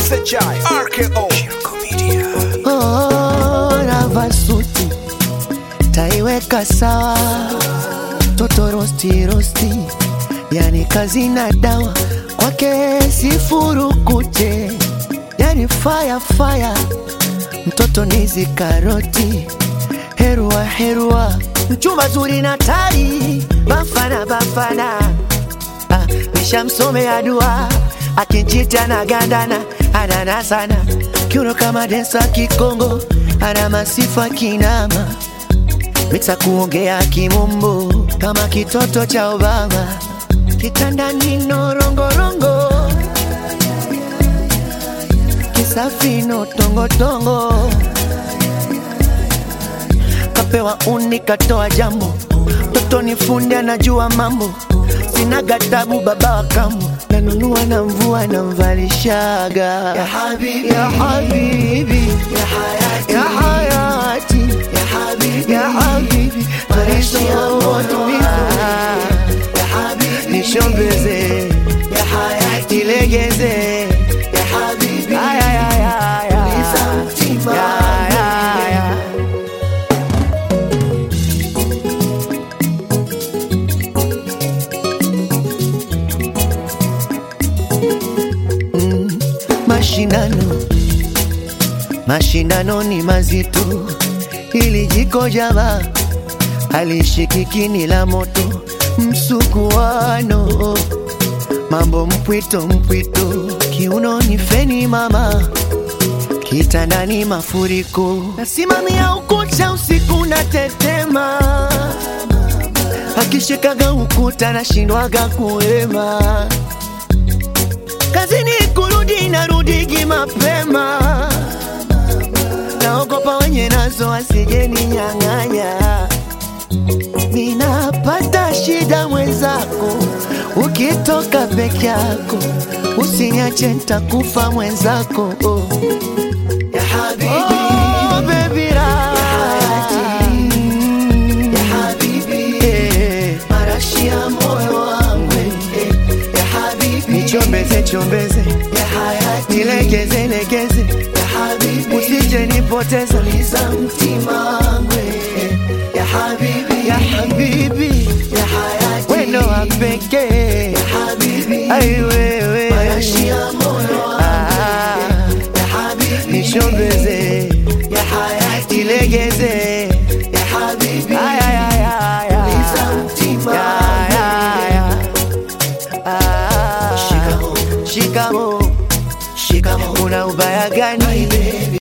SHI RKO Oh, navaa suti taiweka sawa, toto rosti rosti, yani kazi na dawa kwake sifurukute, yani fire fire, mtoto nizi karoti, herua herua, mchumba zuri na tari, bafana bafana Ah, nishamsomea dua akinjita na gandana anana sana kiuno kama densa kikongo ana masifa kinama miksa kuongea kimombo kama kitoto cha Obama kitandani norongorongo kisafino tongotongo kapewa uni katoa jambo toto ni fundi anajua mambo sina gatabu baba wa kambo nanunua na mvua namvalishaga ya habibi ya habibi ya hayati ya hayati ya habibi ya habibi maisha tumiza ya habibi nishombeze ya hayati legeze ya habibi ya ya ya ya ya ya ya mashindano mashindano ni mazito ili jiko jama halishikiki la moto msukuano mambo mpwito mpwito kiuno ni feni mama kitandani mafuriko nasimamia ukuta usiku na tetema akishikaga ukuta nashindwaga kuema kazini kurudi narudigi mapema naogopa wenye nazo asijeni nyang'anya ninapata shida mwenzako ukitoka peke yako usiniache ntakufa mwenzako oh. ya habibi oh, baby ra ya habibi eh, marashi ya moyo wangu eh, ya habibi nichombeze chombeze ya hayati nilegeze legeze ya habibi usije nipoteza liza mtima wangu eh, ya habibi ya habibi ya hayati wendo wa pekee ya habibi ai wewe marashi ya moyo wangu ya habibi nishombeze ya hayati nilegeze ya habibi ay ay ay ay ay liza mtima ya ya ya Ah, shikamo shikamo una ubaya gani